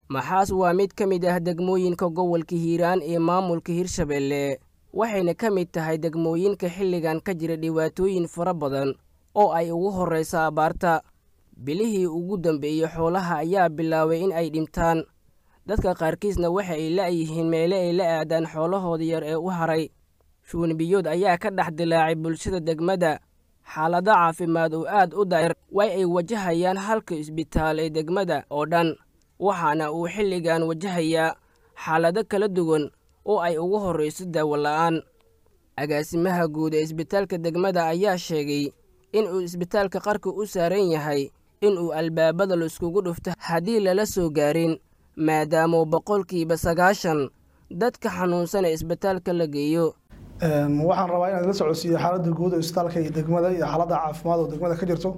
maxaas waa mid ka mid ah degmooyinka gobolka hiiraan ee maamulka hirshabeelle waxayna ka mid tahay degmooyinka xilligan ka jira dhibaatooyin fara badan oo ay ugu horraysa abaarta bilihii ugu dambeeyey xoolaha ayaa bilaabay in ay dhintaan dadka qaarkiisna waxa ay la'yihiin meele ay la aadaan xoolahooda yar ee u haray shuunbiyood ayaa ka dhex dilaacay bulshada degmada xaalado caafimaad oo aad u daayar way ay wajahayaan halka isbitaal ee degmada oo dhan waxaana uu xilligan wajahayaa xaalado kala duwan oo ay ugu horrayso daawo la'aan agaasimaha guud ee isbitaalka degmada ayaa sheegay inuu isbitaalka qarka u saaran yahay inuu albaabada laiskugu dhufto haddii lala soo gaarin maadaamuu boqolkiiba sagaashan dadka xanuunsan ee isbitaalka la geeyo waxaan rabaa inaad la socodsiiyo xaaladda guud ee isbitaalka iyo degmada iyo xaaladda caafimaad oo degmada ka jirto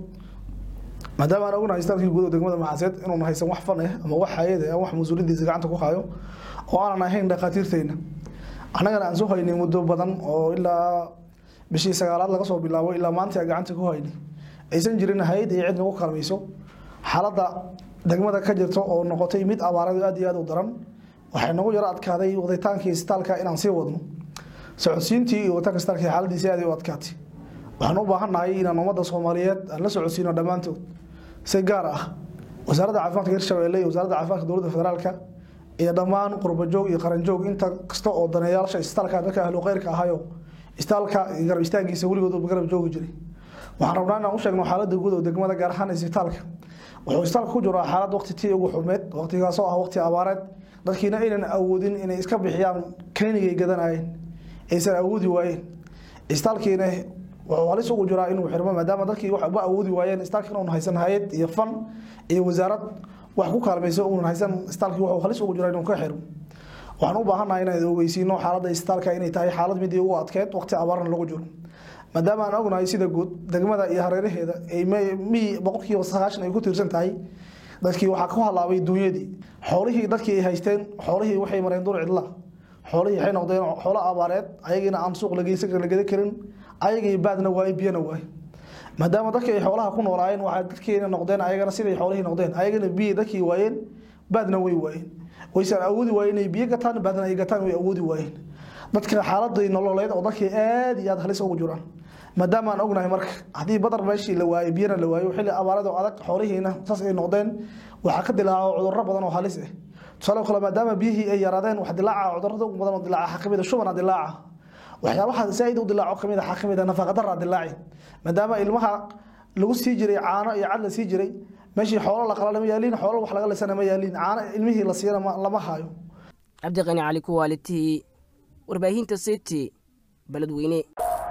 maadaama aan ognahay isbitaalkii guud oo degmada maxaaseed inuun haysan wax fan ah ama wax hayad ah wax mas-uuliyadiisa gacanta ku hayo oo aanan ahayn dhakhaatiirteyna annagana aan soo haynay muddo badan oo ilaa bishii sagaalaad laga soo bilaabo ilaa maanta gacanta ku haynay aysan jirin hay-ad iyo cid nagu kaalmayso xaaladda degmada ka jirto oo noqotay mid abaaradu aad iyo aad u daran waxay nagu yaro adkaaday waditaankii isbitaalka inaan sii wadno socodsiintii iyo waditaanka isbitaalka xaaladiisi aad u adkaatay waxaan u baahannahay inaan ummadda soomaaliyeed aan la socodsiino dhammaantood si gaar ah wasaaradda caafimaadka hirshabeelle iyo wasaaradda caafimaadka dowladda federaalka iyo dhammaan qurbajoog iyo qaranjoog inta kasta oo daneeyaasha isbitaalka dadka ahlu khayrka ahayo isbitaalka garab istaagiisa weligood garab joogi jiray waxaan rabnaa inaan u sheegno xaaladda guud oo degmada gaar ahaan isbitaalka wuxuu isbitaalka ku jiraa xaalad waqti tii ugu xumeed waqtigaasoo ah waqti abaareed dadkiina aynan awoodin inay iska bixiyaan klinigay gadanayeen aysan awoodi waayeen isbitaalkiina wuxuu halis ugu jiraa inuu xirmo maadaama dadkii waxba awoodi waayeen isbitaalka inuun haysan hayad iyo fan iyo wasaarad wax ku kaalmayso uun haysan isbitaalkii wuxuu halis ugu jiraa inuu ka xirmo waxaan u baahannahay inaan ogeysiino xaaladda isbitaalka inay tahay xaalad midii ugu adkeed waqti abaarna lagu jiro maadaama aan ognahay sida guud degmada iyo hareeraheeda ay mi boqolkiiba sagaashan ay ku tiirsan tahay dadkii waxaa ku halaabay duunyadii xoolihii dadkii ay haysteen xoolihii waxay mareen dur cidla xoolihii waxay noqdeen xoolo abaareed ayagiina aan suuq lageysan la geda karin ayagii baadna waaye biyana waaye maadaama dadkii ay xoolaha ku noolaayeen waxaa dadkiina noqdeen ayagana siday xoolihii noqdeen ayagana biyi dadkii waayeen baadna way waayeen waysan awoodi waayeen inay biyo gataan baadna ay gataan way awoodi waayeen dadka xaaladii nololeed oo dadkii aad iyo aad halis ugu jiraan maadaama aan ognahay marka haddii badar meeshii la waayo biyana la waayo xilli abaarada adag xoolihiina saas ay noqdeen waxaa ka dilaaco cudurro badan oo halis ah tusaale kale maadaama biyihii ay yaraadeen wax dilaaca cudurrada ugu badan oo dilaaca waxaa kamid a shubana dilaaca waxyaabaha zaaid u dilaaco kamid waxaa kamid a nafaqadara dilaaci maadaama ilmaha lagu sii jiray caano iyo cad la sii jiray meeshii xoolo la qala lama yaaliin xoolo wax laga lisana ma yaaliin caano ilmihii la siiyana lama hayo cabdiqani cali kuwaalitii warbaahinta city beledweyne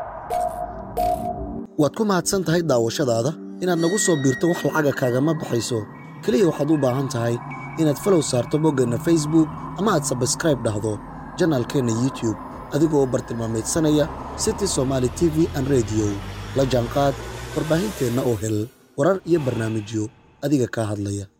waad ku mahadsan tahay daawashadaada inaad nagu soo biirto wax lacaga kaagama baxayso keliya waxaad u baahan tahay inaad falow saarto boggeenna facebook ama aad sabskraib dhahdo janaalkeenna youtub adigoo bartilmaameedsanaya city somaali t v an rediyo la jaanqaad warbaahinteenna oo hel warar iyo barnaamijyo adiga kaa hadlaya